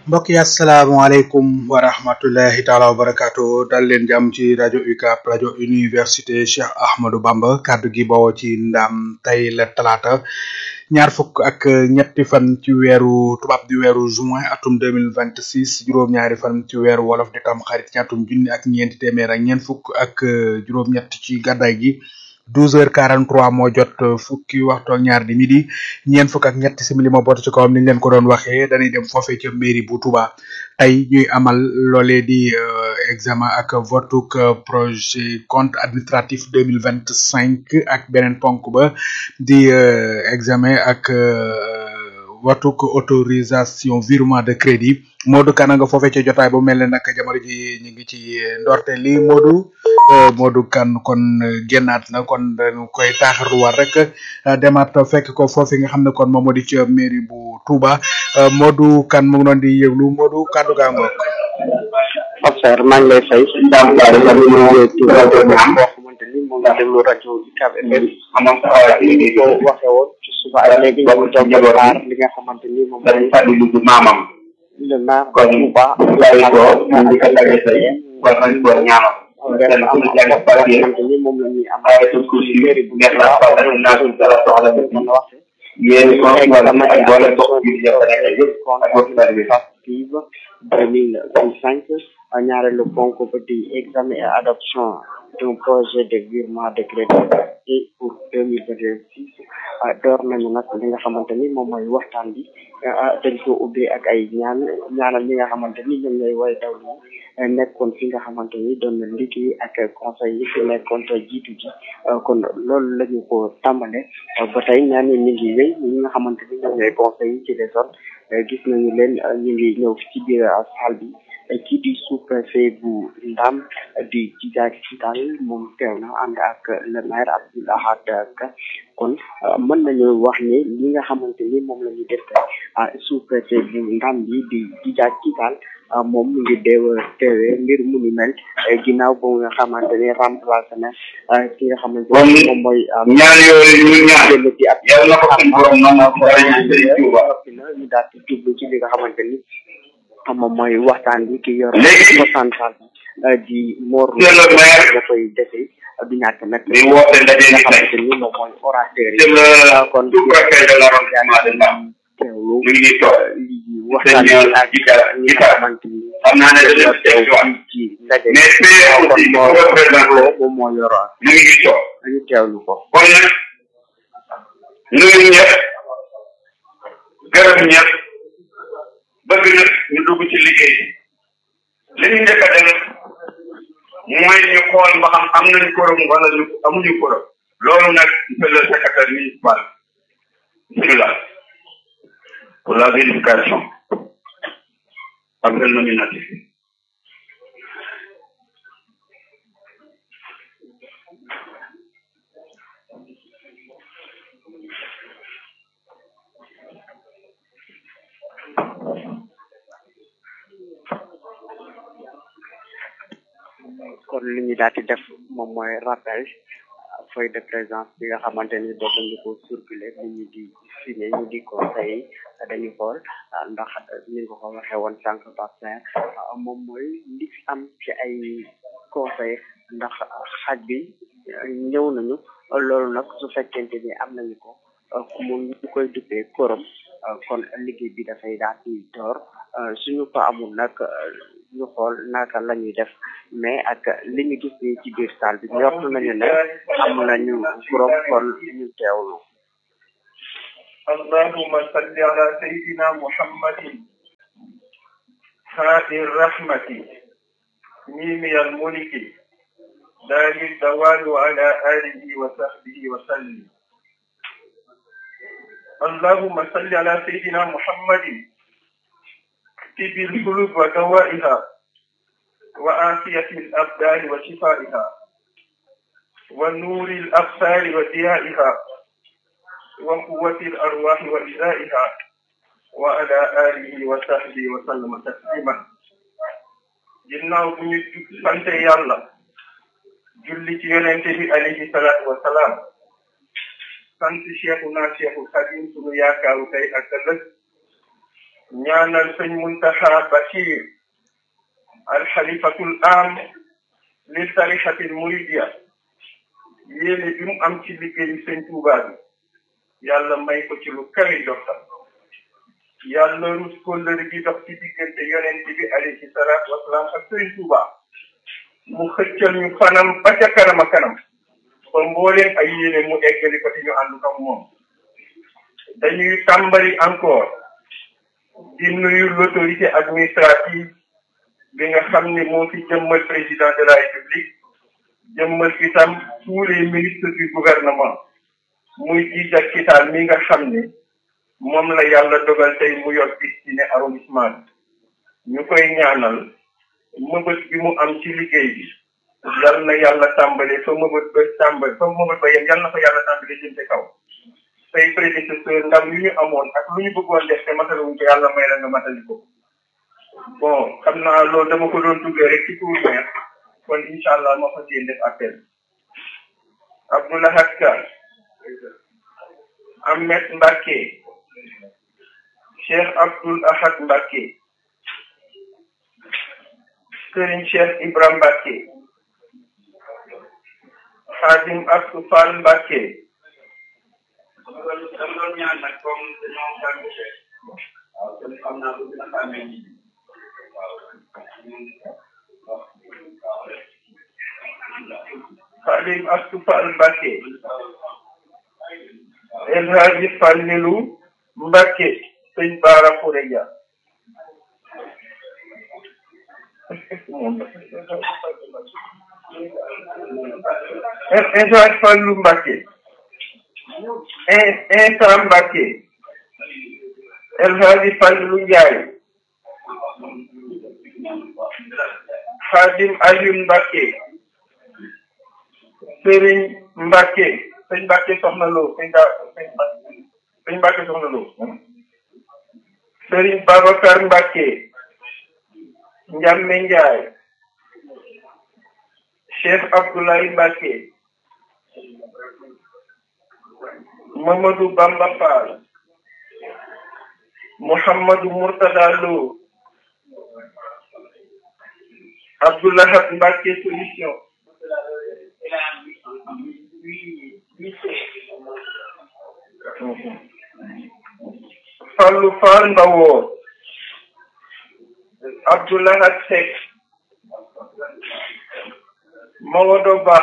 mbokk yi asalaamaaleykum wa rahmatullahi taala wa barakaatu dal leen jàmm ci rajo UCAB rajo université Cheikh Ahmadou Bamba kàddu gi bawoo ci ndam tey la talaata ñaar fukk ak ñetti fan ci weeru tubaab di weeru juin atum deux mille vingt six juróom-ñaari fan ci weeru wolof di tam xarit ci atum junni ak ñeenti téeméer ak ñeent fukk ak juróom-ñett ci gàddaay gi. douze heures quarante trois moo jot fukki waxtu ak ñaar di midi ñeent fukk ak ñetti simili moo bootu ci kawam niñ leen ko doon waxee dañuy dem foofee ca mairie bu Touba tey ñuy amal loolee di examen ak votuk projet compte administratif deux mille vingt cinq ak beneen ponk ba di examen ak watuk autorisation virement de crédit Modou Kane nga foofee ca jotaay bu mel ne nag jamono ji ñu ngi ci ndorte li Modou Modou Kane kon génnaat na kon dañu koy taaxaruwaat rek demaat fekk ko foofu nga xam ne kon moom moo di ca mairie bu Touba Modou Kane mu ngi doon di yëglu Modou kaddu gaa ngoog. Officer maa ngi lay fay. daam daal di leen ñëwee ci rajo boo xamante ni moom la déglu rajo UCAB FM. ni ko waxee woon ci suba ak léegi ñu ngi toog di xaar li nga xamante ni moom dañ fàttali lu maamam. le maire kon Touba. laay ko ñu ngi ko tagee tey war nañ ko ñaanal. benn am na papier xamante ni moom la ñuy am. waaye sa kursi mairie bu neex la fa dañ naa suñ dara soxla mën na wax yéen ko wala ak boole bokk bi dafa nekk yëpp ak bokk bi active deux mille vingt cinq ñaareelu ponk ba di examen et adoption d'un projet de virement de crédit et pour deux mille vingt six door nañu nag li nga xamante ni moom mooy waxtaan bi dañ ko ubbee ak ay ñaan ñaanal ñi nga xamante ni ñoom ñooy way daw li nekkoon fi nga xamante ni doon na liggéey ak conseil yi fi nekkoon te jiitu ji kon loolu la ñu ko tàmbale ba tey ñaan yi ñu ngi wéy ñi nga xamante ni ñoom ñooy conseil yi ci les zones gis nañu leen ñu ngi ñëw ci biir salle bi kii di sous-préfet bu Ndam di Djidiack Cital moom teew na ànd ak le maire Abdoul Ahad Ka kon mën nañu wax ni li nga xamante ni moom la ñu def sous-préfet bu Ndam bi di Djidiack Cital moom mu ngi deew teewee mbir mu ni mel ginnaaw ba nga xamante ni remplacé na ki nga xamante ni moom mooy ñaan yooyu ñu ñaan jël ci ab yow na ko suñ borom nangu ko dañu sëriñ Tuuba noppi na ñu daal di jublu ci li nga xamante ni moom mooy waxtaan bi ki yor Léegi- pourcentage bi di Mor Monsieur le maire. dafay defee du ñàkk nag di woote ndaje li nga ni tey xamante ni moom mooy orateur c'est yi le kon sous-préfet de l'arrondissement de Ndam teewlu mu ngi nii toog li waxtaan bi Seigneur ak Gita- ñi nga Gita. xamante ni xam naa ne ñoo dañu teew teew fii ci ndaje bi mais fee kon aussi moo représenté moom moo yoroon mu ngi nii toog ñu teewlu ko kon nag nuyu ñëpp gërëm ñëpp bëgg nag ñu dugg ci liggéey li ñu njëkk a def mooy ñu xool ba xam am nañ korom wala ñu amuñu korom loolu nag monsieur le secrétaire municipal bismillah pour la vérification appel nominatif kon li ñu daal di def moom mooy rappel euh, feuille de présence bi nga xamante ni doon nañu ko circuler nit ñi di signé ñu di conseil dañu xool euh, ndax ni nga ko waxee woon sànq Bastien moom mooy li fi am ci ay conseil ndax xaj bi euh, ñëw nañu loolu nag su fekkente ni am nañu ko euh, mu ñu koy duppee korom euh, kon liggéey bi dafay daal di door euh, suñu ko amul nag euh, ñu xool naka la ñuy def mais ak li ñu gis nii ci biir salle bi njort nañu ne am nañu korom kon ñu teewlu اللهم صل على سيدنا محمد هادي الرحمة ميمي الملك دار الدوال وعلى آله وصحبه وسلم اللهم صل على سيدنا محمد طب القلوب ودوائها وعافية الأبدان وشفائها ونور الأبصار وضيائها وقوة الأرواح وإزائها وعلى آله وصحبه وسلم تسليما ginnaaw bu ñu sante yàlla julli ci yonente bi alayhi salaatu wa salaam sant cheikhuna cheikhul xadim sunu yaakaaru tey ak ëllëg ñaanal sëñ Muntaxa Bachir alxalifatul am li tarixatil muridiya yéene bi mu am ci liggéeyu sëñ Tuuba bi yàlla may ko ci lu kawe joxtam yàlla rus kóllëre gi dox ci diggante yonent bi alayhi salaatu wasalaam ak sëñ Tuuba mu xëccal ñu fanam ba ca kanam a kanam ba mbooleen ay yéene mu eggali ko te ñu ànd ko moom dañuy tàmbali encore di nuyu l'autorité administrative bi nga xam ne moo fi jëmmal président de la république jëmmal itam tous les ministres du gouvernement muy jiit ak kitaal mi nga xam ne moom la yàlla dogal tey mu yor destiné arrondissement bi ñu koy ñaanal mëbët bi mu am ci liggéey bi yal na yàlla tàmbale fa mëbët ba tàmbale fa mëbët ba yem yal na fa yàlla tàmbale jëm ci kaw say prédécesseur ndam yu ñu amoon ak lu ñu bëggoon def te mataluñ ko yàlla may la nga matali ko bon xam naa loolu dama ko doon duggee rek ci pour meer kon incha allah ma fas yéene def appel Abdoulahat Ka Ahmed Mbacke Cheikh Abdoul Ahad Mbacke Serigne Cheikh Ibrahim Mbacke Khadim Astou Fall Mbacke dama doon ñaan nag comme dañoo xam waaw kon xam naa ko dina xamee ni Khadim Astou Fall Mbacke El Hadji Fallilu Mbacke sëñ Bara Khourédia El Hadji Fallu Mbacke Insa Mbacke El Hadji Fallu Ndiaye Khadim Alioune Mbacke Serigne Mbacke sëñ Mbacke soxna Lo sëñ da sëñ Mbacke soxna Lo Serigne Babacar Mbacke Ndiame Ndiaye Cheikh Abdoulaye Mbacke Mamadou Bamba Fall Mouhamadou Mourtada Lo Abdoulahat Mbacke solution Fallou Fall Mbawoor Abdoulahat Seck Maodo Ba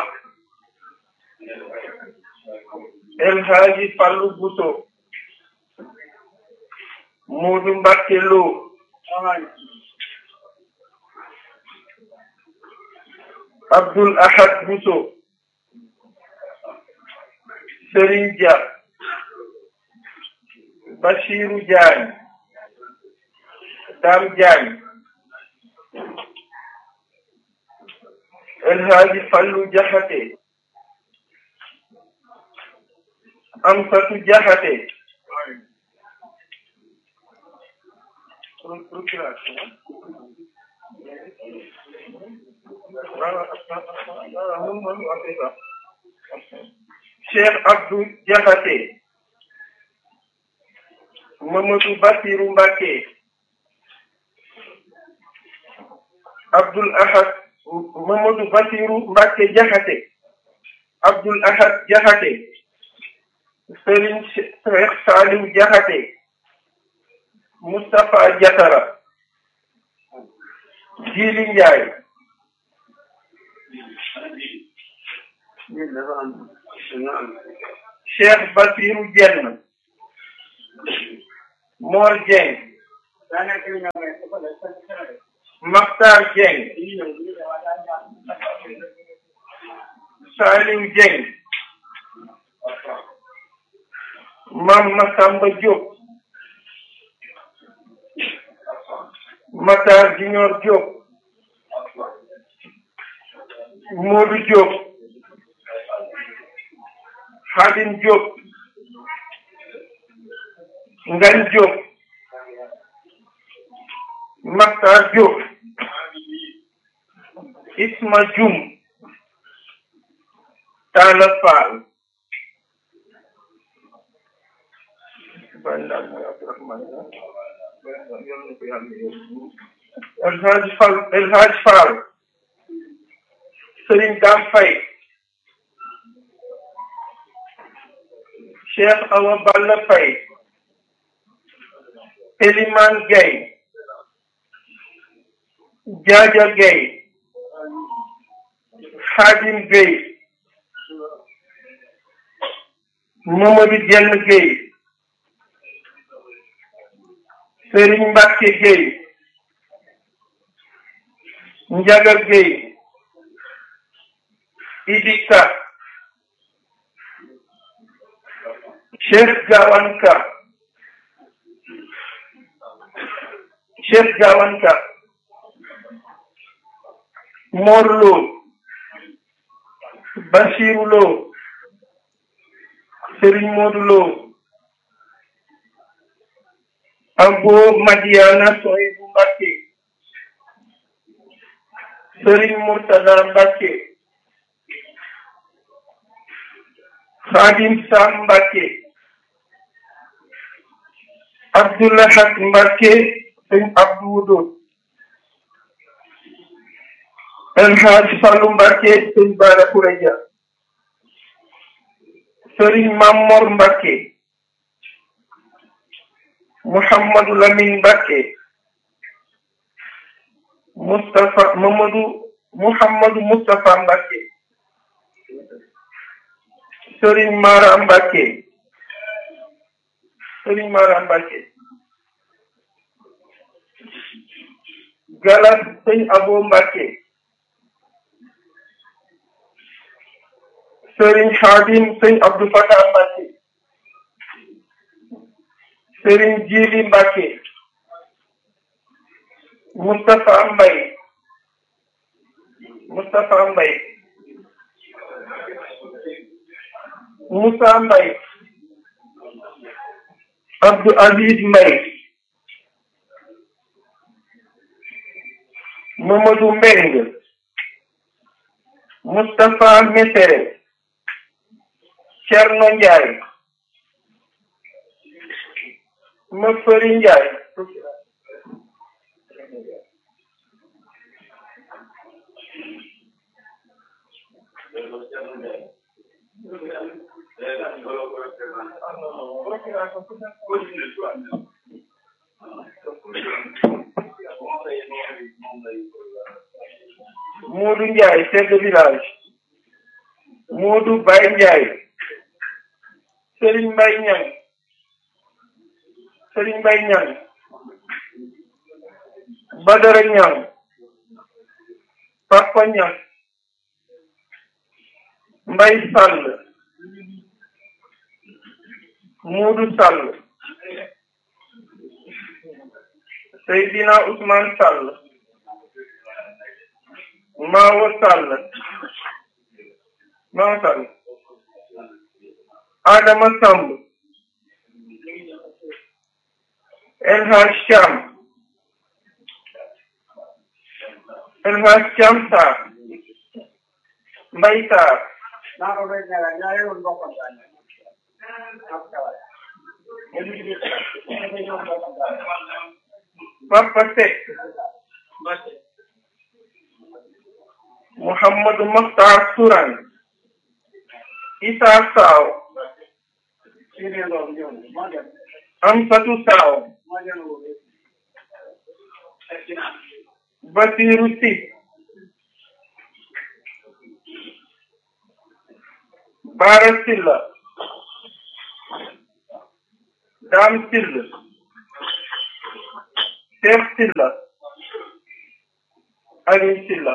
El Hadji Fallou Bousso Modou Mbacke Lo Abdoul Ahad Bousso Serigne Dia Bachirou Diagne Dame Diagne El Hadji Fallou Diakhaté Amsatou Diakhaté Cheikh Abdou Diakhaté Mamadou Bassirou Mbacké Abdoul Ahad Mamadou Bassirou Mbacké Diakhaté Abdoul Ahad Diakhaté Serigne Cheikh Saliou Diakhaté Moustapha Diatara Djili Ndiaye Cheikh Bassirou Dieng Mor Dieng Makhtar Dieng Saliou Dieng Mame Massamba Diop Matar Junior Diop Modou Diop Khadim Diop Ngagne Diop Makhtar Diop Isma Dioum Talla Fall yal na ko yàlla yóbbu El Hadj Fall El Hadj Fall Serigne Dame Faye Cheikh Awa Balla Faye Elimane Gueye Jaaja Gueye Khadim Gueye Mamadou Dieng Gueye Serigne Mbacke Gueye Ndiaga Gueye Idika Cheikh Gawanka Cheikh Gawanka Morlo Basiru Lo Serigne Modou Lo Abo Madiana Soyibu Mbacke Serigne Murtada Mbacke Khadim Sam Mbacke Abdoulahat Mbacke Sëñ Abdou Wudo El Hadj Fallou Mbacke Sëñ Bara Koureja Serigne Mamor Mbacke Mouhamadou Lamine Mbacke Moustapha Mamadou Mouhamadou Moustapha Mbacke Serigne Mara Mbacke Serigne Mara Mbacke Galas Sëñ Abo Mbacke Serigne Khadim Sëñ Abdou Fatah Mbacke Serigne Djili Mbacke Moustapha Mbaye Moustapha Mbaye Moussa Mbaye Abdou Aziz Mbaye Mamadou Mbeng Moustapha Messere Thierno Ndiaye Mafari Ndiaye Modou Ndiaye chef de village Modou Baye Ndiaye Serigne Mbaye Niang Serigne Mbaye Niang Badara Niang Papa Niang Mbaye Sall Modou Sall Seydina Ousmane Sall Mawo Sall Mawo Sall Adama Samb El Hadj Thiam El Hadj Thiam Sarr Mbaye Sarr Papa Seck Mouhamadou Mokhtar Sourang Issa Sow Amsatou Sow Basirou Sy Bara Sylla Dame Sylla Cheikh Sylla Aliou Sylla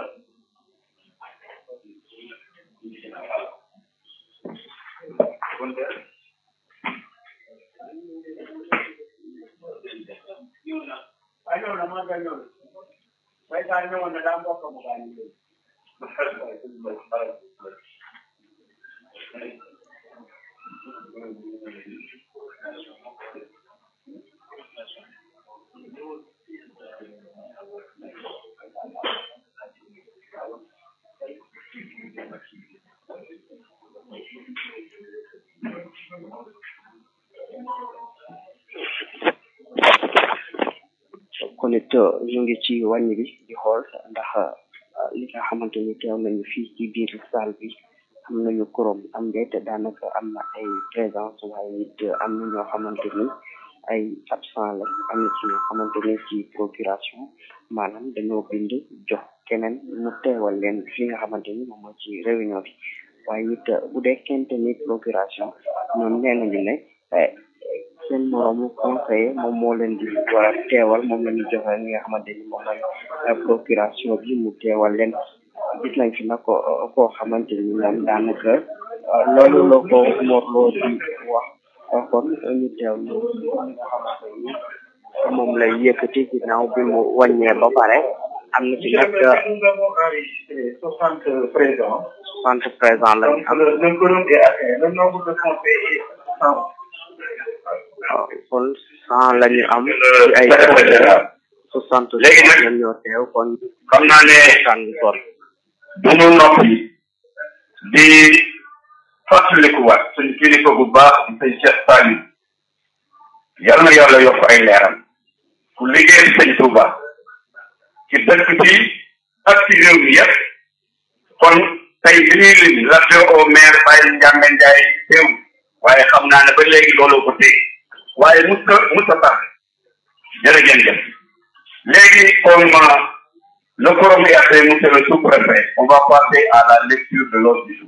kon it ñu ngi ci wàññi bi di xool ndax li nga xamante ni teew nañu fii ci biir salle bi am nañu korom am déet daanaka am na ay présence waaye it am na ñoo xamante ni ay absent la am na ci ñoo xamante ni ci procuration maanaam dañoo bind jox keneen mu teewal leen fi nga xamante ni moom mooy ci réunion bi waaye it bu dee kente ni procuration ñoom nee nañu ne seen moroomu conseiller moom moo leen di war a teewal moom la ñu joxe li nga xamante ni moom mooy procuration bi mu teewal leen gis nañ fi nag ko koo xamante ni moom daanaka loolu la ko morloo di wax kon ñu teew li nga xamante ni moom lay yëkkati ginnaaw bi mu wàññee ba pare am na ci nag soixante présents. soixante présents la ñu am Le, le quorum est atteint. Le nombre de conseillers est cent. waaw kon cent la ñu am ci ay soixante Léegi nag- ñoom ñoo teew kon xam naa ne tànn kon duñu noppi di fàttalikuwaat suñu kilifa bu baax di sëñ Cheikh Saliou yal na yàlla yokk ay leeram ku liggéey sëñ Touba ci dëkk bi ak ci réew mi yëpp kon tey bi ñuy lim l'adjoint au maire Baye Ndiame Ndiaye teew waaye xam naa ne ba léegi looloo ko téye waaye mus ko mus a tax jërëjëf léegi comme euh, le quorum est atteint, monsieur le sous-préfet, on va passer à la lecture de l'ordre du jour.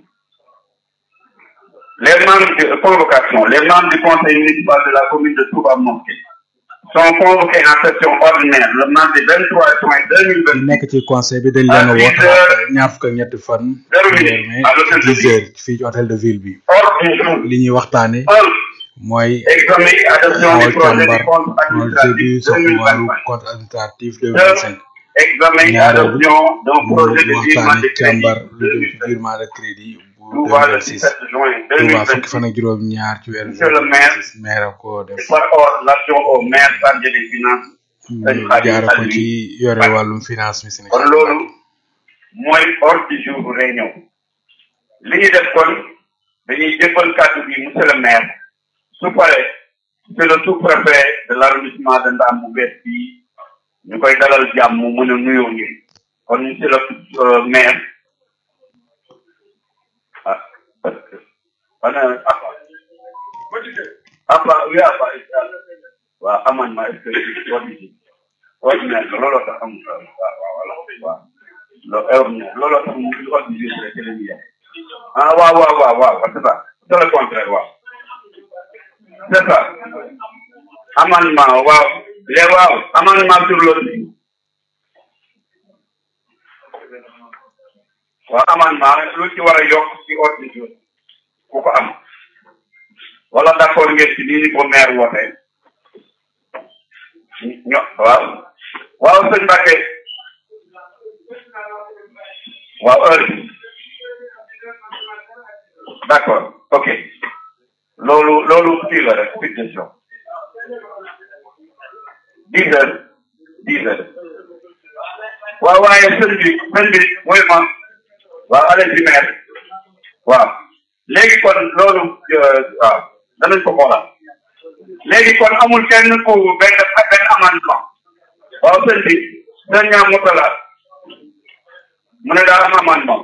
Les membres de convocation, les membres du conseil municipal de la commune de Touba Mosquée sont convoqués en session ordinaire le mardi 23 juin ñi 2020 nekk ci conseil bi dañ leen a woote ñaar fukk ak ñetti fan Zéro minute. weer mai À l'hôtel de dix ville. heures fii ci hôtel de ville bi Ordre du jour. li ñuy waxtaane 1. mooy Examen et adoption xawal du projet càmbar du compte projet bi administratif soxla wàllu 2025. compte administratif deux mille vingt cinq Examen et ñaareelu adoption d'un mu projet de virement waxtaane de càmbar crédit lu jëm ci 2025. virement de crédit bu deux Touba mille le vingt six 17 juin Touba fukki 2026. fan ak juróom ñaar ci weeru Monsieur le maire, maire ko def par ordre l'action au maire chargé des finances ñu jaare ko ci yore wàllum finance mi Sénégal kon loolu mooy ordre du jour réunion li ñu def kon dañuy jébbal kàddu bi monsieur le maire su paree c'est le sous-préfet de l'arrondissement de Ndam bu bees bi ñu koy dalal jàmm mu mën a nuyoo ñu kon monsieur le euh, maire ah parce que ana apa apa oui apa waaw amendement est-ce que ordinaire ordinaire looloo tax amul waaw waaw voilà waaw lo ordinaire looloo tax mu ordinaire rek la ñuy ah waaw waaw waaw waaw c'est ça c'est le contraire waaw c'est ça amendement waaw les waaw amendement sur l'ordre waaw amendement lu ci war a yokk ci ordre du jour ku ko am wala d'accord ngeen ci nii ni ko maire wootee ño waaw waaw sëñ Mbacke waaw heure bi d'accord ok loolu loolu kii la rek suggestion dix heures dix heures waaw waaye sëñ bi sëñ bi mooy ma waaw allez y maire waaw léegi kon loolu euh, waaw danañ ko xoolal léegi kon amul kenn ku benn benn amendement waaw sëñ bi sëñ ñaa motala mu ne daa am amendement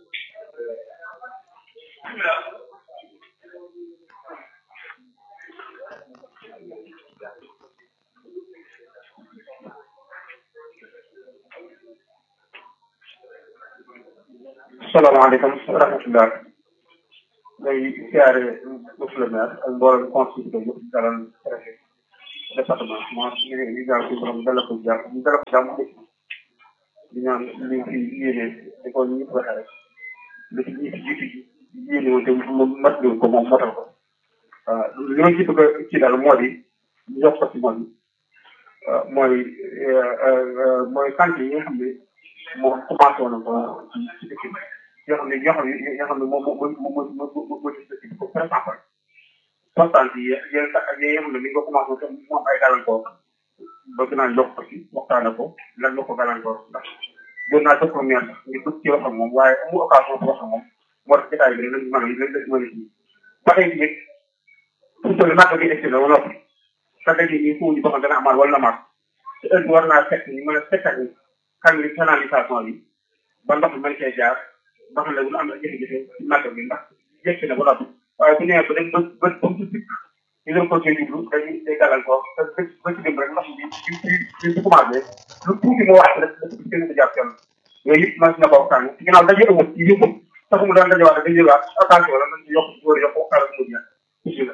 salaamaaleykum wa rahmatulah. ngay siyaare monsieur le maire ak mboolem conseil bi yëpp dalal préfet département moo ñu ngi ñu ñaan suñu borom dalal ko jàmm ñu dalal ko jàmm dëkk di ñaan li fi yéene di ko ñëpp waxee rek li fi jiitu jiitu yéene woon te mu mat leen ko moom matal ko waaw li ma ci bëgg a ci daal moo di ñu jox ko ci moom mooy mooy kànti yi nga xam ne moom commencé woon na ko ci ci dëkk bi yoo xam ne yoo xam ne yoo xam ne moom moo moo moo moo moo moo ci dëkk bi ko présenté constante yi yéen sax ak yi nga xam ne ni nga commencé woon mu am ay gàllankoor bëgg naa jox ko ci waxtaane ko lan la ko gàllankoor ndax doon naa jox ko ñeent ngir bëgg ci wax ak moom waaye amu occasion pour wax ak moom moo tax jotaay bi lañ mën a lañ lañ mën a kii ba tey nit fu mu toll màgg gi egsi na ba noppi sa daje nii fu ñu ko xam dana amaat wala na amaat te heure bi war naa fekk ñu mën a sekkal ni kan li canalisation bi ba ndox mi mën cee jaar ba xam ne bu am jafe-jafe ci màggal bi ndax yëkk na ba noppi waaye bu ñëwee ba dem ba ba ba mu ci dikk ñu dem ko ci jublu dañuy day gàllankoor te ba ba ci dem rek ndox mi bi bi bi bi commencé lu tuuti mu wax rek dafa gën a jàpp yoon yooyu yëpp mën na ko waxtaan ci ginnaaw daje amul ci yëpp sax mu daan dajewaat dañuy jëlaat attention la nañ ci yokk góor yokk waxtaan ak mujj bismillah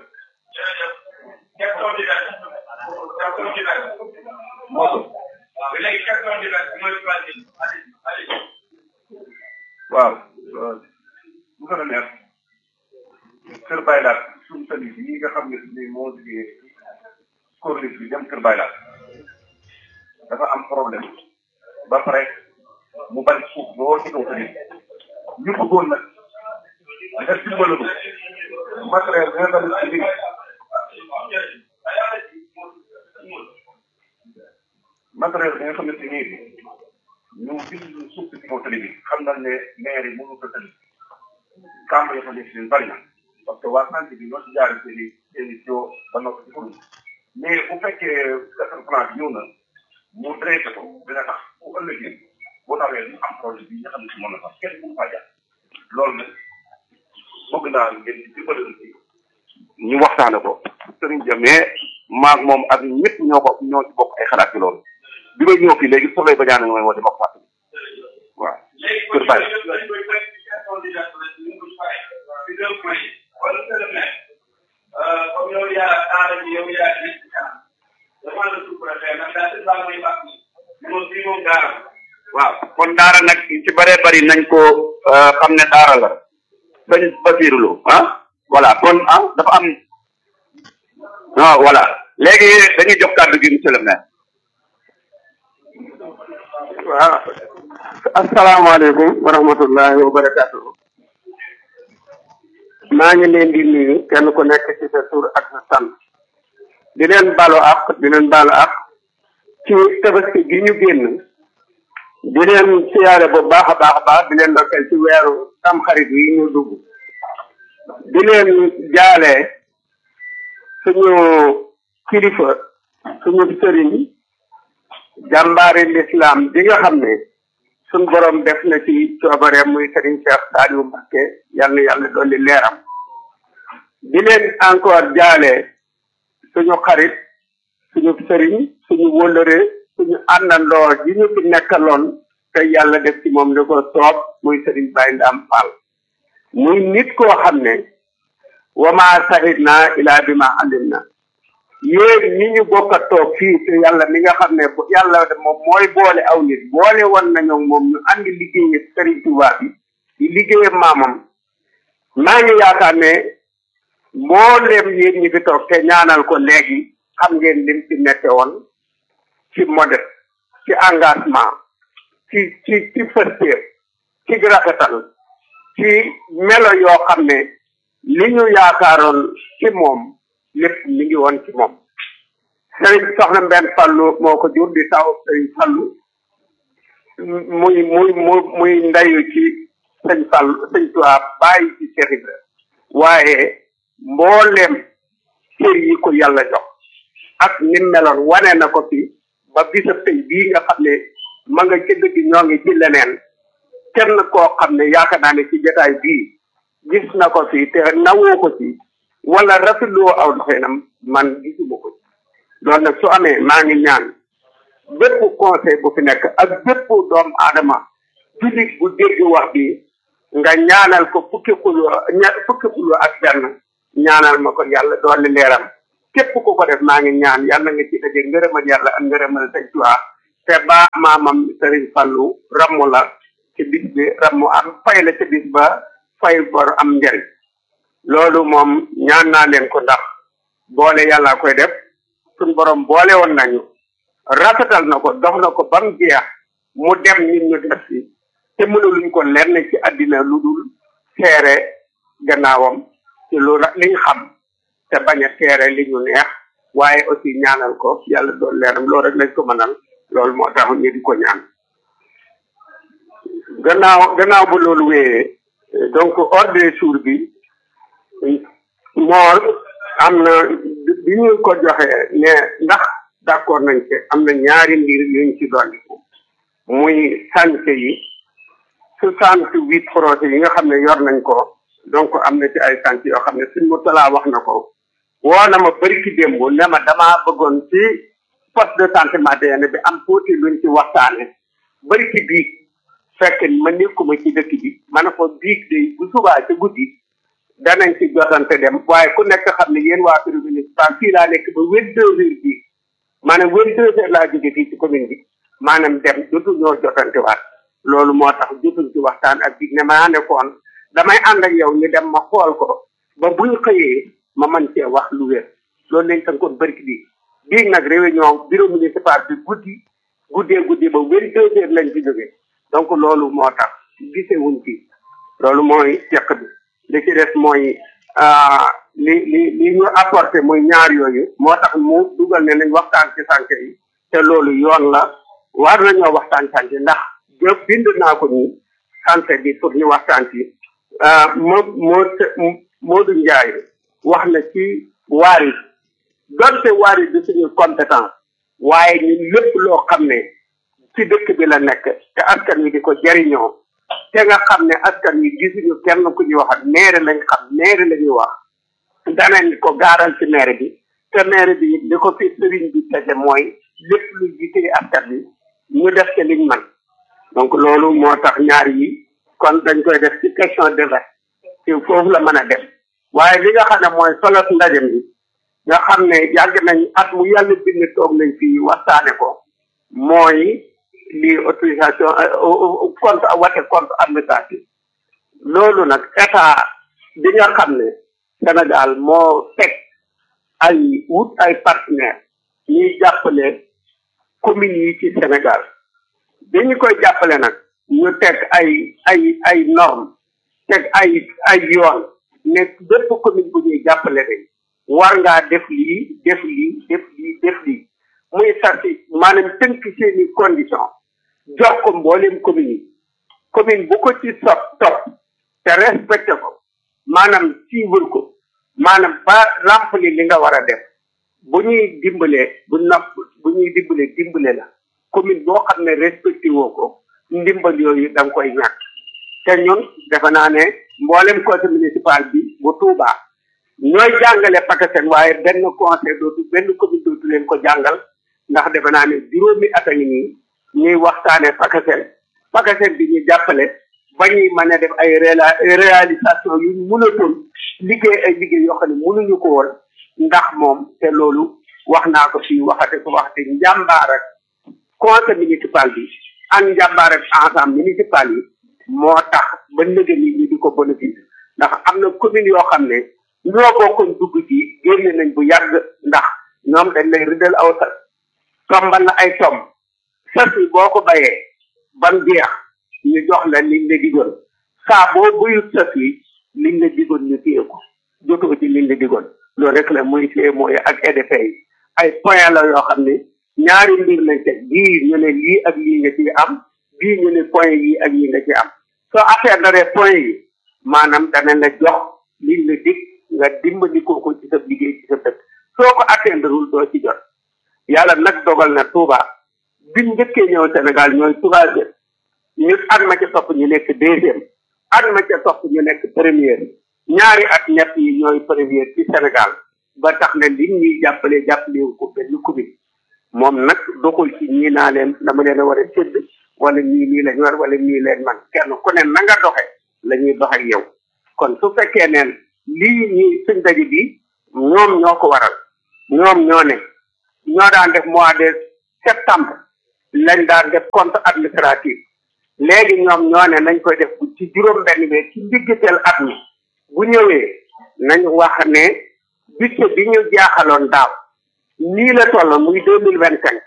waaw bu ko neex kër baylaat suñu sali yi nga xam ne ni moo jógee corniche bi dem kër baylaat dafa am problème ba pare mu bari suuf boo ci kaw sali ñu bëggoon nag nga dimbalu matériel bi nga xam ne ci matériel bi nga xam ne ci nii ñu gis suuf si kaw tali bi xam nañ ne maire yi mënu ko tali kàmb yi fa nekk leen bari na parce que waa santé bi ñoo ci jaaree seen i seen i joo ba noppi ci kuréel mais bu fekkee defar plan bi ñëw na mu traité ko dina tax bu ëllëgee boo tawee ñu am projet bi nga xam ne si mën na sax kenn mënu faa jaar loolu nag bëgg naa ngeen di dimbali ci ñu waxtaane ko sëriñ ja mais maag moom ak ñëpp ñoo ko ñoo ci bokk ay xalaat ci loolu bi may ñëw fii léegi soleil ba ñaan nga may woo di ma ko fàttali waaw kër Baye waaw kon daara nag ci bëree bëri nañ ko xam ne daara la bañ basiirulu ah voilà kon ah dafa am ah voilà léegi dañuy jox kàddu gi monsieur le maire waaw asalaamaaleykum wa rahmatullahi wa barakatuh maa ngi leen di nuyu kenn ku nekk ci sa tur ak sa sant di leen balu ak di leen balu ak ci tabaski gi ñu génn di leen siyaare bu baax a baax a baax di leen ndokkeel ci weeru tam xarit yi ñu dugg di leen jaale suñu kilifa suñu sëriñ jàmbaari l'islam bi nga xam ne suñ borom def na ci coobare muy sëriñ Cheikh Saliou Mbacké yal na yàlla dolli leeram di leen encore jaale suñu xarit suñu sëriñ suñu wóllëre suñu àndandoo yi ñu fi nekkaloon te yàlla def ci moom li ko soob muy sëriñ Baye Ndam Fall muy nit koo xam ne wama sahid na ilaa bi ma alim na yéen ñi ñu bokk a toog fii te yàlla mi nga xam ne yàlla moom mooy boole aw nit boole woon nañu moom ñu andi liggéey Serigne Touba bi di liggéey maamam maa ngi yaakaar ne mbooleem yéen ñi fi toog te ñaanal ko léegi xam ngeen lim ci nekke woon ci modeste ci engagement ci ci ci fëstéer ci rafetal ci melo yoo xam ne li ñu yaakaaroon ci moom lépp mi ngi woon ci moom sëriñ soxna mbenn fallu moo ko jur di taw sëriñ fallu muy muy muy muy ndayu ci sëñ fallu sëñ tuwaa bàyyi ci Cheikh Ibra waaye mbooleem cër yi ko yàlla jox ak ni meloon wane na ko fi ba bisa tey bii nga xam ne ma nga ci dëgg ñoo ngi ci leneen kenn koo xam ne yaakaar naa ne ci jotaay bii gis na ko fi te nawoo ko ci wala rafetloo aw doxinam man gisuma ko loolu nag su amee maa ngi ñaan bépp conseil bu fi nekk ak bépp doomu aadama jullit bu dégg wax bi nga ñaanal ko fukki xuloo ña fukki xuloo ak benn ñaanal ma ko yàlla doole leeram képp ku ko def maa ngi ñaan yàlla nga ci daje ngërëmal yàlla ak ngërëmal sëñ Tuubaa te ba maamam Sëriñ Fallu rammu la ci bis bi rammu am fay la ci bis ba fay bor am njëriñ loolu moom ñaan naa leen ko ndax boole yàlla koy def suñ borom boole woon nañu rafetal na ko dox na ko ba mu jeex mu dem ñun ñu def si te mënuluñ ko lenn ci àddina lu dul seere gannaawam ci lu liñ xam te bañ a seere li ñu neex waaye aussi ñaanal ko yàlla doon leeram loolu rek lañ ko mënal loolu moo tax ñu di ko ñaan gannaaw gannaaw bu loolu wéyee donc ordre du jour bi moor am na bi ñu ko joxee ne ndax d'accord nañ ci am na ñaari mbir yuñ ci dolliku muy santé yi soixante huit projets yi nga xam ne yor nañ ko donc am na ci ay santé yoo xam ne suñ mu talaa wax na ko woo na ma bëri ki démb ne ma damaa bëggoon ci poste de santé matériel bi am tuuti luñ ci waxtaane bëri ki biig fekk ma nekkuma ci dëkk bi ma ne ko biig de bu subaa ci guddi danañ ci jotante dem waaye ku nekk xam ne yéen waa bureau municipal fii laa nekk ba vingt deux heures bii maanaam vingt deux heures laa jóge fii ci commune bi maanaam dem jotu ñoo jotante waat loolu moo tax jotuñ ci waxtaan ak biig ne maa nekkoon damay ànd ak yow ñu dem ma xool ko ba buñ xëyee ma mën cee wax lu wér loolu lañ tënkoon bëri bi biig nag réunion bureau municipal bi guddi guddee guddi ba vingt deux heures lañ ci jóge donc loolu moo tax gisewuñ ci loolu mooy ceq bi li ci des mooy li li li ñu apporté muy ñaar yooyu moo tax mu dugal ne nañ waxtaan ci santé yi te loolu yoon la war nañoo waxtaan santé ndax jë bind naa ko nii santé bi pour ñu waxtaan ci moo moo Modou Ndiaye wax na ci waari donte waari du suñu compétence waaye ñun lépp loo xam ne ci dëkk bi la nekk te askan wi di ko jariñoo te nga xam ne askan wi gisuñu kenn ku ñuy wax maire lañ xam maire la ñuy wax danañ ko gaaral ci maire bi te maire bi li ko fi sëriñ bi tege mooy lépp lu jiite askan wi ñu def te liñ man donc loolu moo tax ñaar yi kon dañ koy def ci question de veste ci foofu la mën a dem waaye li nga xam ne mooy solos ndaje mi nga xam ne yàgg nañ at mu yàlla bind toog nañ fii waxtaane ko mooy lii autorisation compte wate compte administratif loolu nag état bi nga xam ne Sénégal moo teg ay wut ay partenaire ñuy jàppale communes yi ci Sénégal bi ñu koy jàppale nag ñu teg ay ay ay normes teg ay ay yoon ne bépp commune bu ñuy jàppale rek war ngaa def lii def lii def lii def lii muy sarti maanaam tënk seeni condition jox ko mboolem commune yi commune bu ko ci sop topp te respecté ko maanaam suivre ko maanaam ba remplir li nga war a def bu ñuy dimbalee bu napp bu ñuy dimbalee dimbale la commune boo xam ne respecté woo ko ndimbal yooyu da nga koy ñàkk te ñun defe naa ne mboolem conseil municipal bi bu Touba ñooy jàngale PACASEN waaye benn conseil dootu benn commune dootu leen ko jàngal ndax defe naa ne juróomi at a ngi nii ñuy waxtaane PACASEN PACASEN bi ñu jàppale ba ñuy mën a def ay réalisation yu mënatoon liggéey ay liggéey yoo xam ne mënuñu ko woon ndax moom te loolu wax naa ko fii waxate ko waxate njàmbaar ak conseil municipal bi ak njàmbaar ak ensemble municipal yi moo tax ba nëgë ni ñu di ko bénéfice ndax am na commune yoo xam ne ñoo bokkoon dugg ci génne nañ bu yàgg ndax ñoom dañ lay rëddal aw sa tombal na ay tomb sas yi boo ko bayee ban jeex ñu jox la liñ la digoon saa boo buyut sas yi liñ la digoon ñu téye ko jotoo ci liñ la digoon loolu rek la muy fee mooy ak EDP yi ay point la yoo xam ne ñaari mbir lañ teg bii ñu ne lii ak lii nga ci am bii ñu ne point yi ak yi nga ci am soo affaire daree point yi maanaam danañ la jox liñ la dig nga dimbali ko ci sa liggéey ci sa dëkk soo ko atteindreul doo ci jot yàlla nag dogal na Touba biñ njëkkee ñëw Sénégal ñooy troisième ñu at ma ca topp ñu nekk deuxième at ma ca topp ñu nekk première ñaari at ñett yi ñooy première ci Sénégal ba tax na li ñuy jàppale jàppale ko benn commune moom nag doxul ci ñii naa leen dama leen a war a sédd wala ñii nii lañ war wala ñii leen man kenn ku ne na nga doxe la ñuy dox ak yow kon su fekkee neen lii ñi suñ daje bi ñoom ñoo ko waral ñoom ñoo ne ñoo daan def mois de septembre lañ daan def compte administratif léegi ñoom ñoo ne nañ koy def ci juróom benn bi ci ndiggateel at mi bu ñëwee nañ wax ne budget bi ñu jaaxaloon daaw nii la tolloon muy deux mille vingt cinq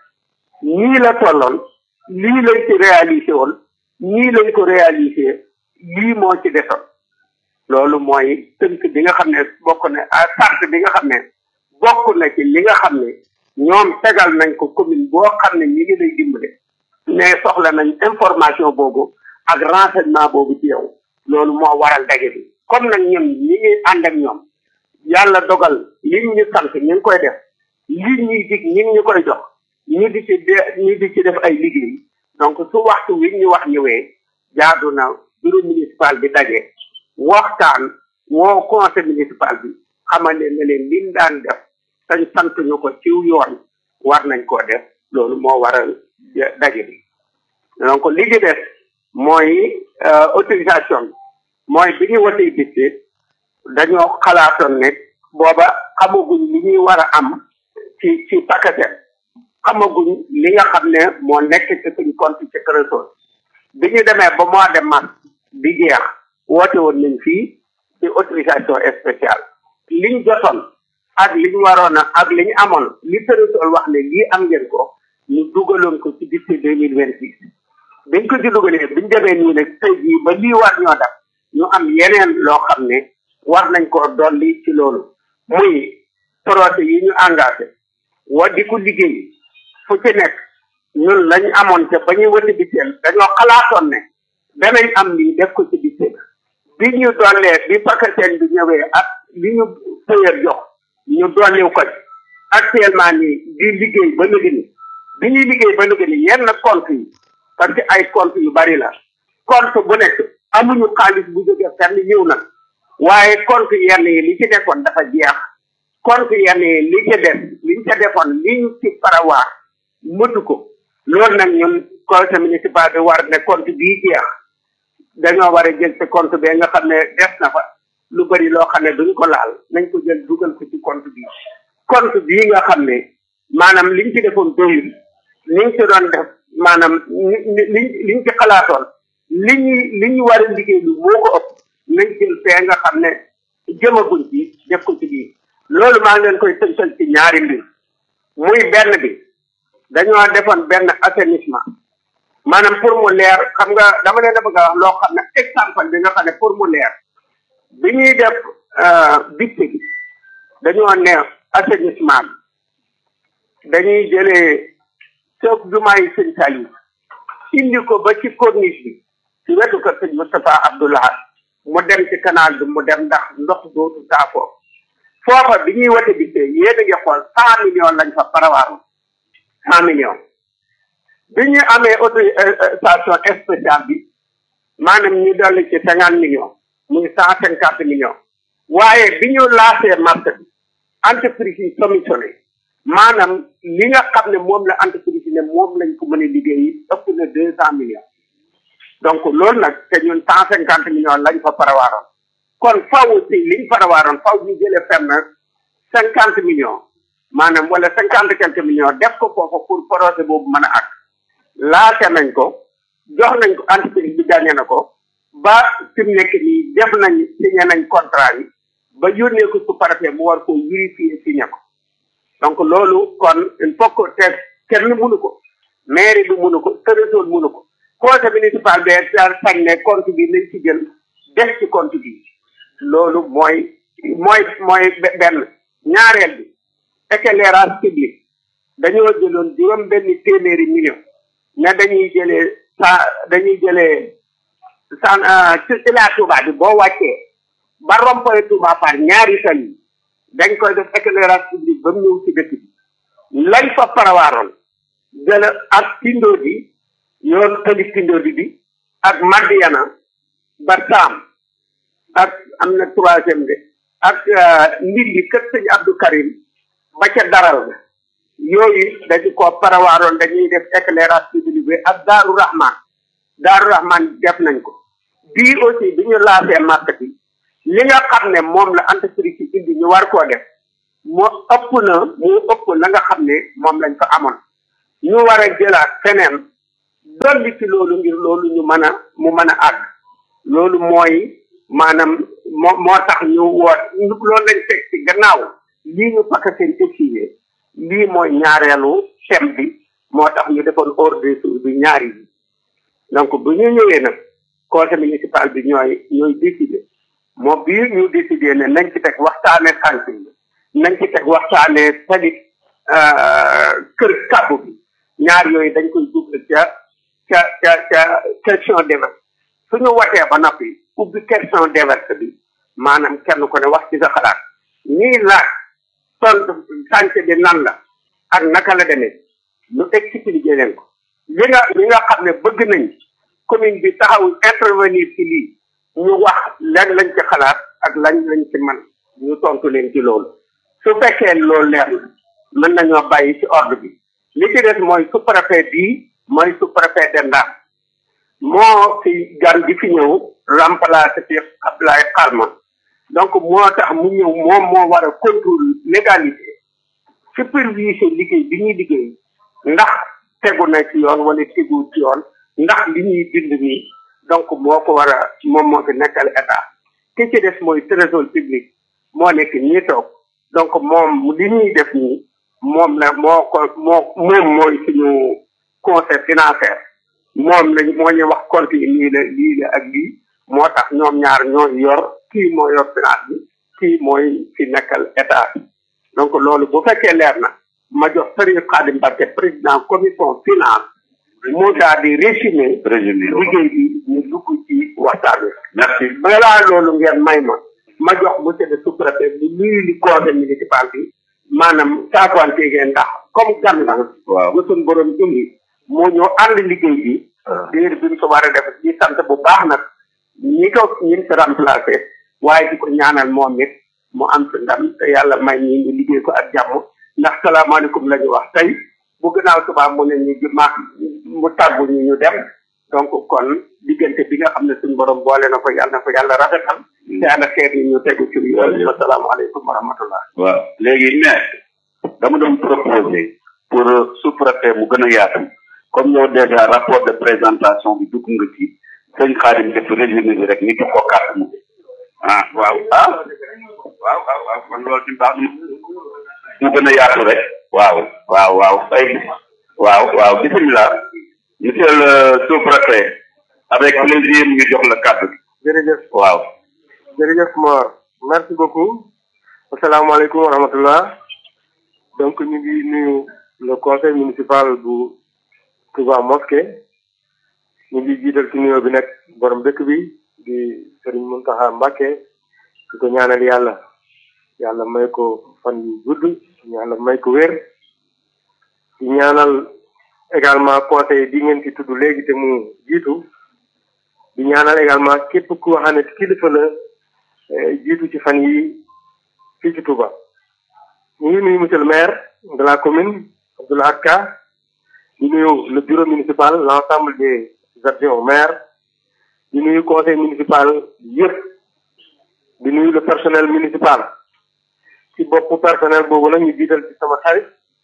nii la tolloon lii lañ ci réalisé woon nii lañ ko réalisé lii moo ci desoon loolu mooy tënk bi nga xam ne bokk na à sart bi nga xam ne bokk na ci li nga xam ne ñoom tegal nañ ko commune boo xam ne ñi ngi lay dimbale mais soxla nañ information boobu ak renseignement boobu ci yow loolu moo waral daje bi comme nag ñun ñi ngi ànd ak ñoom yàlla dogal li ñu sant ñu ngi koy def li ñuy dig ñi ngi ñu koy jox ñu di ci ñu di ci def ay liggéey donc su waxtu wi ñu wax ñëwee jaadu na bureau municipal bi daje waxtaan woo conseil municipal bi xamal leen ne leen liñ daan def tañ sant ñu ko ci yoon war nañ koo def loolu moo waral daje bi donc li ci des mooy autorisation bi mooy bi ñu watee bis dañoo xalaatoon ne booba xamaguñ li ñuy war a am ci ci paquetet xamaguñ li nga xam ne moo nekk ci suñ compte ci trésor bi ñu demee ba mois de mars bi jeex woote woon nañ fii ci autorisation spéciale liñ jotoon ak liñ waroon a ak liñ amoon li trésor wax ne lii am ngeen ko ñu dugaloon ko ci budget deux mille vingt six biñ ko ci dugalee biñ demee nii nag tey jii ba lii war ñoo def ñu am yeneen loo xam ne war nañ koo dolli ci loolu muy projet yi ñu engagé wa di ko liggéey fu ci nekk ñun lañ amoon te ba ñuy wëti biteel dañoo xalaatoon ne danañ am lii def ko ci biteel bi ñu dollee bi pakaseen bi ñëwee ak li ñu pëyër jox ñu dolliw ko ci actuellement nii di liggéey ba léegi ni bi ñuy liggéey ba léegi ni yenn compte yi parce que ay compte yu bari la compte bu nekk amuñu xaalis bu jógee fenn ñëw na waaye compte yenn yi li ci nekkoon dafa jeex compte yenn yi li ci def liñ ca defoon liñ ci parawaar mëtu ko loolu nag ñun conseil municipal bi war ne compte bii jeex dañoo war a jël ci compte bee nga xam ne def na fa lu bari loo xam ne duñ ko laal nañ ko jël dugal ko ci compte bii compte bii nga xam ne maanaam liñ ci defoon doyul liñ ci doon def maanaam liñ liñ ci xalaatoon li ñuy li ñu war a liggéey lu moo ko ëpp nañ jël fee nga xam ne jëmaguñ ci def ko ci biir loolu maa ngi leen koy tënkal ci ñaari mbir muy benn bi dañoo defoon benn assainissement maanaam pour mu leer xam nga dama leen a bëgg a wax loo xam ne exemple bi nga xam ne pour mu leer bi ñuy def bitte bi dañoo ne assainissement bi dañuy jëlee soog jumaa yi sëñ Saliou indi ko ba ci corniche bi ci wetu ko sëñ Moustapha Abdoulaye mu dem ci canal bi mu dem ndax ndox dootu saafoo foofa bi ñuy wate bi tey yéen a ngi xool cent millions lañ fa parawaaru cent millions bi ñu amee autorisation spéciale bi maanaam ñu dolli ci cinquante millions muy cent cinquante millions waaye bi ñu laasee marché bi entreprise yi commissionné maanaam li nga xam ne moom la entreprise yi ne moom lañ ko mën a liggéey ëpp na deux cent millions donc loolu nag te ñun cent cinquante millions lañ fa parawaaroon kon faw si liñ parawaaroon faw ñu jëlee fenn cinquante millions maanaam wala cinquante quelques millions def ko foofu pour projet boobu mën a ak laate nañ ko jox nañ ko entreprise bi gagné na ko ba fi mu nekk nii def nañ signé nañ contrat yi ba yónnee ko su préfet mu war ko vérifier signé ko donc loolu kon il faut que te kenn mënu ko mairie bi mënu ko trésor mënu ko conseil municipal bi daal sañ ne compte bi nañ ci jël def ci compte bi loolu mooy mooy mooy benn ñaareel bi éclairage public dañoo jëloon juróom benn téeméeri million ne dañuy jëlee sa dañuy jëlee san ci ilaa Touba bi boo wàccee ba rompoy Touba par ñaari tali dañ koy def éclairage public ba mu ñëw ci dëkk bi lañ fa parawaaroon jël ak tindo di yoon tali tindo di bi ak Madiana ba Saam ak am na troisième de ak ndindi kër sëñ Abdou Karim ba ca daral ga yooyu dañu ko parawaaroon dañuy def éclairage public bi ak Daaru Rahman Daaru Rahman def nañ ko bii aussi bi ñu laasee marché bi li nga xam ne moom la entreprise yi indi ñu war koo def moo ëpp na moo ëpp la nga xam ne moom lañ fa amoon ñu war a jëlaat feneen dolli ci loolu ngir loolu ñu mën a mu mën a àgg loolu mooy maanaam moo moo tax ñu woot loolu lañ teg ci gannaaw lii ñu pakk seen exigé lii mooy ñaareelu thème bi moo tax ñu defoon ordre du jour bi ñaari yi donc bu ñu ñëwee nag conseil municipal bi ñooy ñooy décider moom bii ñu décider ne nañ ci teg waxtaane sànq yi nañ ci teg waxtaane tali kër kàbbu bi ñaar yooyu dañ koy dugal ca ca ca ca question déverse suñu watee ba noppi ubbi question déverse bi maanaam kenn ko ne wax ci sa xalaat ñii laaj tontu sànq bi nan la ak naka la demee ñu expliquer leen ko li nga li nga xam ne bëgg nañ commune bi taxaw intervenir ci lii ñu wax lan lañ ci xalaat ak lañ lañ ci man ñu tontu leen ci loolu su fekkee loolu leer na mën nañoo bàyyi ci ordre bi li ci des mooy sous préfet bii mooy sous préfet de Ndar moo fi gan bi fi ñëw remplacer fi Abdoulaye Xalma donc moo tax mu ñëw moom moo war a contrôle légalité superviser liggéey bi ñuy liggéey ndax tegu na ci yoon wala tegu ci yoon ndax li ñuy bind nii donc moo ko war a moom moo fi nekkal état ki ci des mooy trésor public moo nekk ñii toog donc moom li ñuy def nii moom la moo ko moo moom mooy suñu conseil financier moom lañ moo ñu wax compte yi lii la lii la ak lii moo tax ñoom ñaar ñoo yor kii moo yor finance bi kii mooy fi nekkal état bi donc loolu bu fekkee leer na ma jox Serigne Khadim Mbacké président commission finance mu daal di résumé liggéey bi ñu dugg ci waxtaan wi merci balaa loolu ngeen may ma ma jox monsieur le sous-préfet bi nuyu li conseil municipal bi maanaam saafanté ngeen ndax comme gan la waaw bu suñ borom indi moo ñoo ànd liggéey bi diir bi mu ko war a def di sant bu baax nag ñi ko ñin fi remplacé waaye di ko ñaanal moom it mu am ci ndam te yàlla may ñi ñu liggéey ko ak jàmm ndax salaamaaleykum la ñu wax tey bu gënaaw subaa mu ne ñu ji ma mu tàggu ñu ñu dem donc kon diggante bi nga xam ne suñu borom boole na ko yàlla na ko yàlla rafetal te ànd xeet yi ñu tegu ci yoon wa salaamaaleykum wa rahmatullah waaw léegi mais dama doon proposer pour sous-préfet mu gën a yaatu comme yow déjà rapport de présentation bi dugg nga ci sëñ Xaadim def résumé bi rek ñu jox ko carte mu ah waaw ah waaw waaw waaw kon loolu ci baax na mu gën a yaatu rek waaw waaw waaw ay waaw waaw bisimilah monsieur le sous-préfet avec plaisir ñu jox la kàddu gi jërëjëf waaw jërëjëf Mor merci beaucoup asalaamaaleykum wa rahmatullah donc ñu ngi nuyu le conseil municipal bu Touba Mosquée ñu ngi jiital ci nuyoo bi nag borom dëkk bi di Serigne Mountakha Mbacké di ko ñaanal yàlla yàlla may ko fan yu gudd yàlla may ko wér di ñaanal également conseil bi ngeen ci tudd léegi te mu jiitu di ñaanal également képp ku xam ne kilifa la jiitu ci fan yi fii ci Touba ñu ngi nuyu monsieur le maire de la commune Abdoulaye Ka di nuyu le bureau municipal l'ensemble des adjoints au maire di nuyu conseil municipal yëpp di nuyu le personnel municipal ci boppu personnel boobu nag ñu jiital ci sama xarit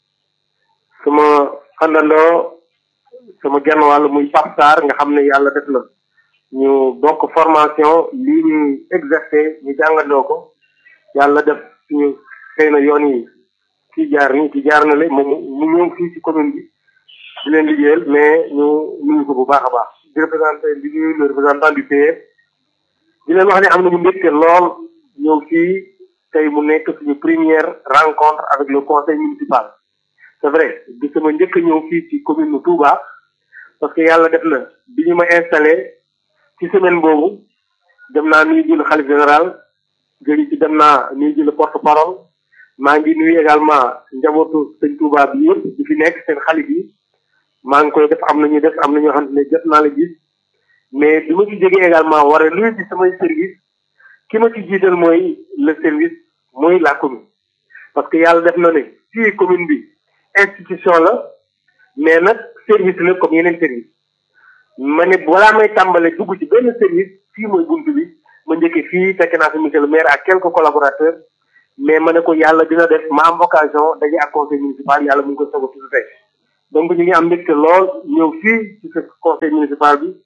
sama xandandoo sama genn wàll muy Pape Sarr nga xam ne yàlla def na ñu bokk formation lii ñuy exercer ñu jàngandoo ko yàlla def suñu xëy na yoon yi kii jaar nii kii jaar na le moom mu ñëw fii ci commune bi di leen liggéeyal mais ñu nuyu ko bu baax a baax di représenté di nuyu le représentant du PS di leen wax ne am nañu mbégte lool ñëw fii tey mu nekk suñu première rencontre avec le conseil municipal c'est vrai di sama njëkk a ñëw fii ci commune nu Touba parce que yàlla def na bi ñu ma installé ci semaine boobu dem naa nuyu ji le xalif général jëri ci dem naa nuyu ji le porte parole maa ngi nuyu également njabootu sëñ Touba bi yëpp di fi nekk seen xalif yi maa ngi koy def am na ñu def am na ñoo xam ne jot naa la gis mais bi ma ci jógee également war a nuyu ci samay service ki ma ci jiital mooy le service mooy la commune parce que yàlla def na ne fii commune bi institution la mais nag service la comme yeneen service ma ne balaa may tàmbale dugg ci benn service fii mooy buntu bi ma njëkkee fii fekk naa fi monsieur le maire ak quelques collaborateurs mais ma ne ko yàlla dina def ma am occasion daje ak conseil municipal yàlla mu ngi ko soog a tudd tey donc ñu ngi am mbégte lool ñëw fii ci ce conseil municipal bi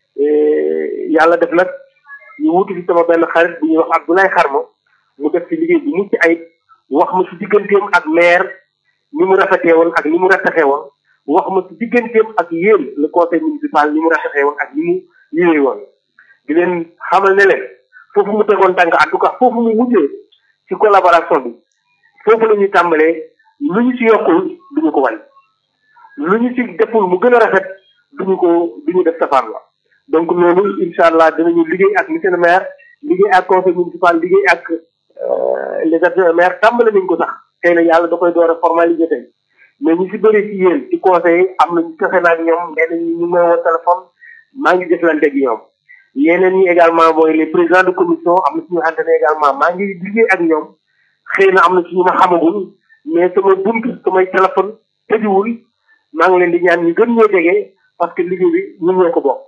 yàlla def nag ñu wutu fi sama benn xarit bu ñuy wax Abdoulaye Xarma mu def ci liggéey bu mucc ayib wax ma ci digganteem ak maire ni mu rafetee woon ak ni mu rafetee woon wax ma ci digganteem ak yéen le conseil municipal ni mu rafetee woon ak ni mu yéwee woon di leen xamal ne leen foofu mu tegoon tànk en tout cas foofu mu mujjee ci collaboration bi foofu la ñuy tàmbalee lu ñu ci yokkul du ñu ko wàññi lu ñu ci deful mu gën a rafet du ñu ko du ñu def safaan la donc loolu incha allah dinañu liggéey ak monsieur le maire liggéey ak conseil municipal liggéey ak les adjoints maire tàmbale nañ ko sax xëy na yàlla da koy door a formaliser tey mais ñu si bëri si yéen ci conseil am nañu fexe na ak ñoom nee nañu ñu may woo téléphone maa ngi jëflante ak ñoom yeneen ñi également mooy les présidents de commission am na suñu xamante ne également maa ngi liggéey ak ñoom xëy na am na suñu ma xamagul mais sama bunt samay téléphone tëjuwul maa ngi leen di ñaan ñu gën ñoo jege parce que liggéey bi ñun ñoo ko bokk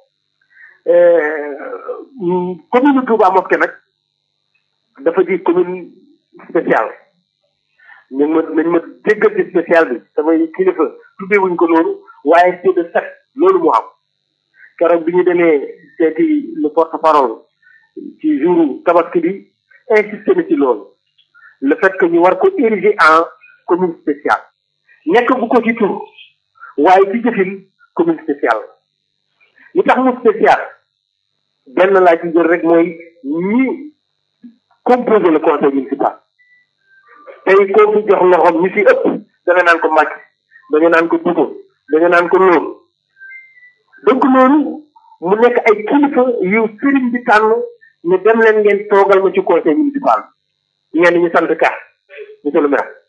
commune Touba Mosquée nag dafa di commune spéciale ñu ma nañ ma déggal ci spécial bi samay kilifa tuddee wuñ ko noonu waaye c'est de fait loolu moo am keroog bi ñu demee seeti le porte parole ci jour tabaski bi insisté na ci loolu le fait que ñu war ko ériger en commune spéciale nekk bu ko ci tur waaye ci jëfin commune spéciale li tax mu spécial benn laa ci jël rek mooy ñi composé le conseil municipal tey koo fi jox loxoom ñi fi ëpp da nga naan ko màcc da nga naan ko dugo da nga naan ko loolu donc loolu mu nekk ay kilifa yu sëriñ bi tànn ne dem leen ngeen toogal ma ci conseil municipal ñenn ñu sant ka monsieur le maire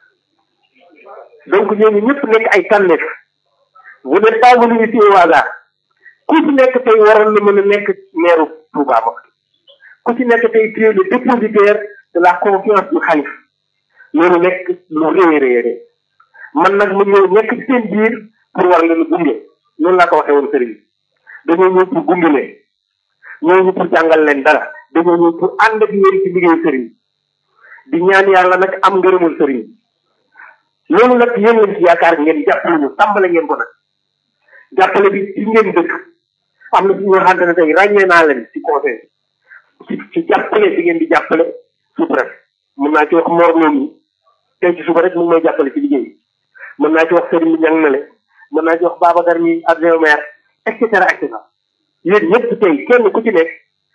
donc ñooñu ñëpp nekk ay tànneef vous n'êtes pas venu ici au hasard ku ci nekk tey waroon na mën a nekk maire Touba Mosquée ku ci nekk tey tu es le dépositaire de la confiance du xalif loolu nekk lu rëy rëy rëy man nag ma ñëw nekk ci seen biir pour war leen gunge noonu laa ko waxee woon sëriñ dañoo ñëw pour gunge leen ñëw ñu pour jàngal leen dara dañoo ñëw pour ànd ak yéen ci liggéeyu sëriñ di ñaan yàlla nag am ngërëmul sëriñ loolu nag yéen lañ ci yaakaar ngeen jàppale ñu tàmbale ngeen ko nag jàppale bi ci ngeen dëkk am na ci ñoo xamante ne tey ràññee naa leen ci conseil ci ci jàppale bi ngeen di jàppale sous préfet mën naa ci wax Mor Loum tey ci suba rek mu ngi may jàppale ci liggéey mën naa ci wax Serigne Niang na le mën naa ci wax Babacar mi adjoint maire et cetera et cetera yéen ñëpp tey kenn ku ci nekk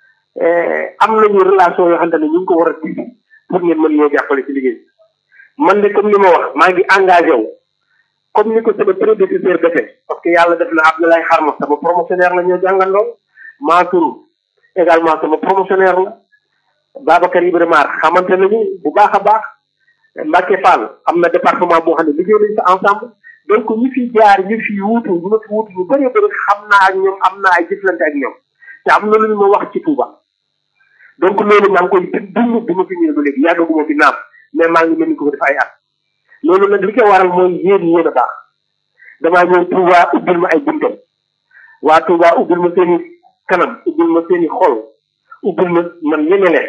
am nañu relation yoo xamante ne ñu ngi ko war a tibb pour ngeen mën ñoo jàppale ci liggéey man de comme ni ma wax maa ngi engagé wu comme ni ko sama prédécesseur defee parce que yàlla def na Abdoulaye Xarma sama promotionnaire la ñoo jàngandoo Mansour également sama promotionnaire la Babacar Ibrahima xamante nañu bu baax a baax Mbacke Fall am na département boo xam ne liggéey nañu fa ensemble donc ñu fi jaar ñu fi wuutu ñu ma fi wuutu ñu bëree bëri xam naa ak ñoom am naa ay jëflante ak ñoom te am na lu ñu ma wax ci Touba donc loolu maa ngi koy dund bi ma fi ñëwee ba léegi yàggaguma fi naam mais maa ngi mel ni ko def ay at loolu nag li ko waral mooy yéen yéen a baax damaa ñëw Touba ubbil ma ay buntam waa Touba ubbil ma seen i kanam ubbil ma seen i xol ubbil ma man ñeme leen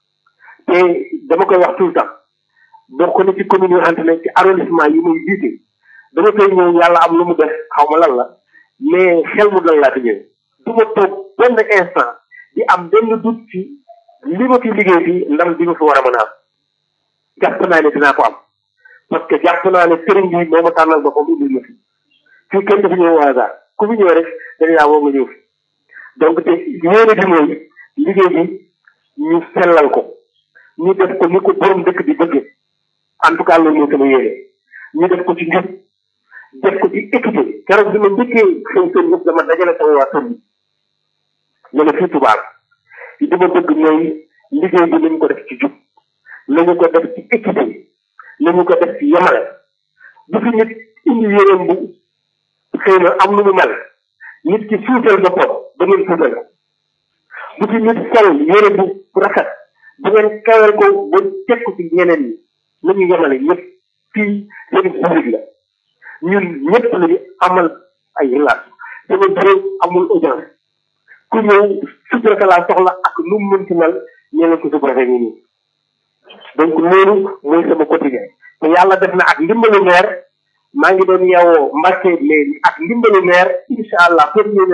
te dama koy wax tout le temps bokk na ci commune yoo xamante ne ci arrondissement yi muy jiite dama koy ñëw yàlla am lu mu def xaw ma lan la mais xel mu dal laa fi ñëw du ma toog benn instant di am benn doute ci li ma fi liggéey fi ndam bi ma fi war a mën a am jàpp naa ne dinaa ko am parce que jàpp naa ne sëriñ bi moo ma tànnal boppam indil ma fi fii kenn dafa ñëw au hasard ku fi ñëw rek dañ laa woo nga ñëw fi donc te yéene bi mooy liggéey bi ñu sellal ko ñu def ko ni ko borom dëkk bi bëgge en tout cas loolu mooy sama yéene ñu def ko ci njub def ko ci équité keroog bi ma njëkkee xëy seen yëpp dama dajale sama waa sëñ bi ñu ne fii tubaab li dama bëgg mooy liggéey bi nañ ko def ci jub nañu ko def ci équité nañu ko def ci yemale bu fi nit indi yéreem bu xëy na am nu mu mel nit ki suutal boppam ba ngeen suutal ko bu fi nit sol yére bu rafet bu ngeen kawel ko ba teg ko ci ñeneen ñi nañu yemale ñëpp fii seen public la ñun ñëpp lañu amal ay relation sama bureau amul audience ku ñëw sutura laa soxla ak nu mu mënti mel ñeneen ko subrafet ngi nii donc loolu mooy sama quotidien te yàlla def na ak ndimbalu maire maa ngi doon yeewoo Mbacke léegi ak ndimbalu maire incha allah premier